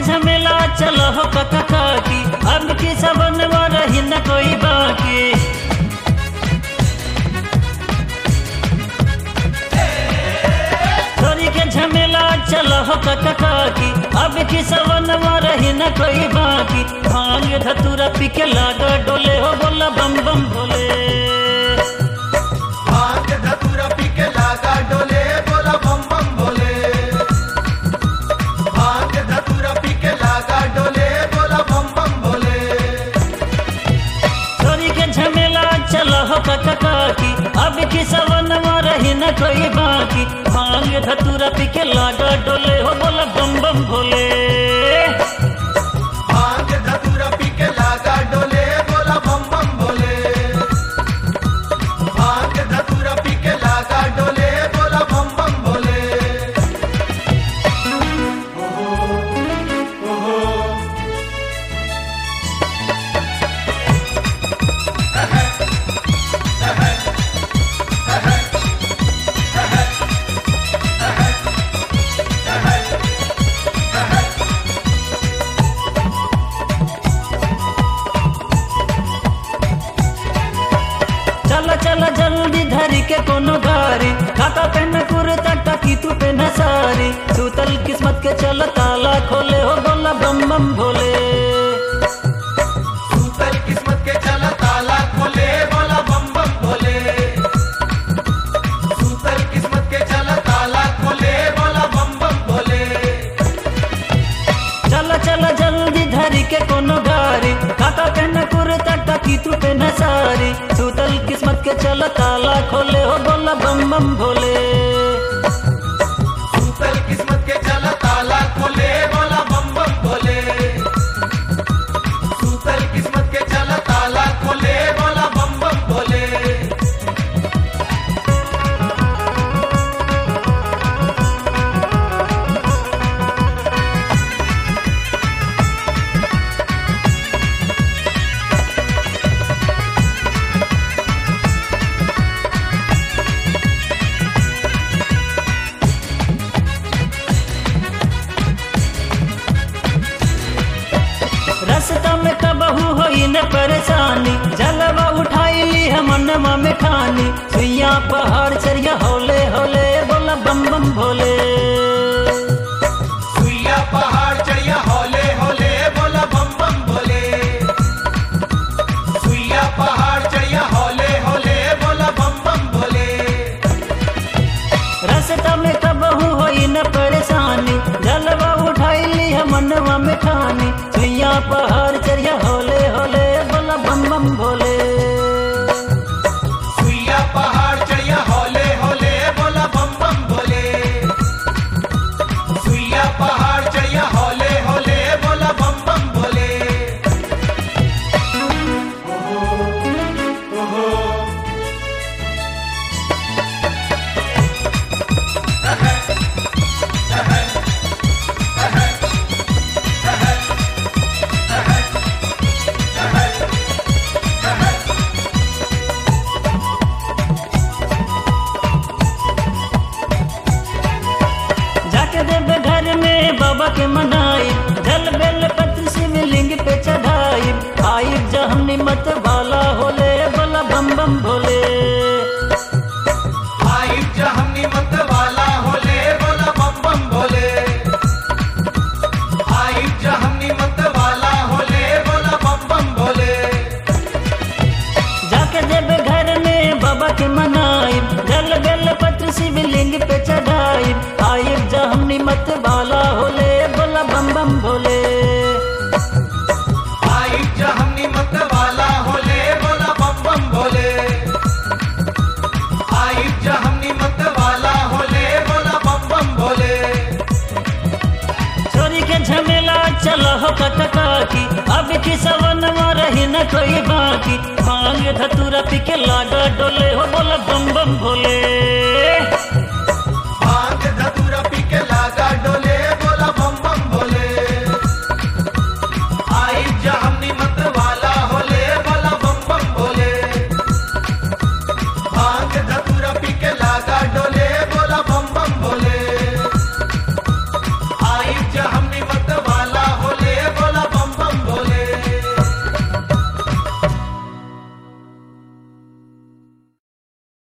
झमेला चलो हो कका काकी अब की सबन रही न कोई बाकी छोरी के झमेला चलो हो कका काकी अब की सबन रही न कोई बाकी भांग धतूरा पी के लागा डोले हो बोला बम बम भोले भांग धतूरा पी के लागा डोले बोला बम बम भोले भांग धतूरा पी के लागा डोले बोला बम बम भोले छोरी के झमेला चलो हो कका काकी अब की सवन रही न कोई बाकी भांग धतूरा पी के लागा डोले हो बोला बम बम भोले भांग धतूरा पी के लागा डोले बोला बम बम भोले भांग धतूरा पी के लागा डोले बोला बम बम भोले चल चल जल्दी धरी के कोनो गारी काका पेन कुर्ता टकी तू पेन सारी सूतल किस्मत के चल ताला खोले हो बोला बम बम भोले सूतल किस्मत के चला ताला खोले बोला बम बम भोले सूतल किस्मत के चला ताला खोले बोला बम बम भोले चल चल जल्दी धरी के कोनो गारी काका पेन कुर्ता टकी तू पेन सारी सूतल किस्मत के चल ताला खोले हो बोला बम बम भोले सूतल किस्मत के चला ताला खोले बोला बम बम भोले सूतल किस्मत के चला ताला खोले बोला बम बम भोले रास्ता में कबहू होई न परेशानी जलवा उठाई ली हम मनवा में ठानी सुइया पहाड़ चरिया होले होले बोला बम बम भोले सुइया पहाड़ चढ़िया होले होले बोला बम बम भोले सुइया पहाड़ चढ़िया होले होले बोला बम बम भोले रास्ता में कबहू होई न परेशानी जलवा उठाई ली हम मनवा में ठानी सुइया पहाड़ चरिया होले होले बोला बम बम भोले सुइया पहाड़ चढ़िया होले होले बोला बम बम भोले सुइया पहाड़ चढ़िया होले होले बोला बम बम भोले जाके देवे घर में बाबा के मनाई जल बेल पत्र शिवलिंग पे चढ़ाई आई जहम निमत वाला होले बोला बम बम भोले आई जहनी मत वाला होले बोला बम बम भोले आई जहनी मत वाला होले बोला बम बम भोले जाके देवे घर में बाबा के मनाई जल बेल पत्र शिवलिंग पे चढ़ाई आई जहम निमत वाला होले बोला बम बम भोले आई जहनी मत वाला होले बोला बम बम भोले आई जहनी मत वाला होले बोला बम बम भोले छोरी के झमेला चलो हो कटका की अब की सवन रही न कोई बाकी भांग धतूरा पी के लागा डोले हो बोला बम बम भोले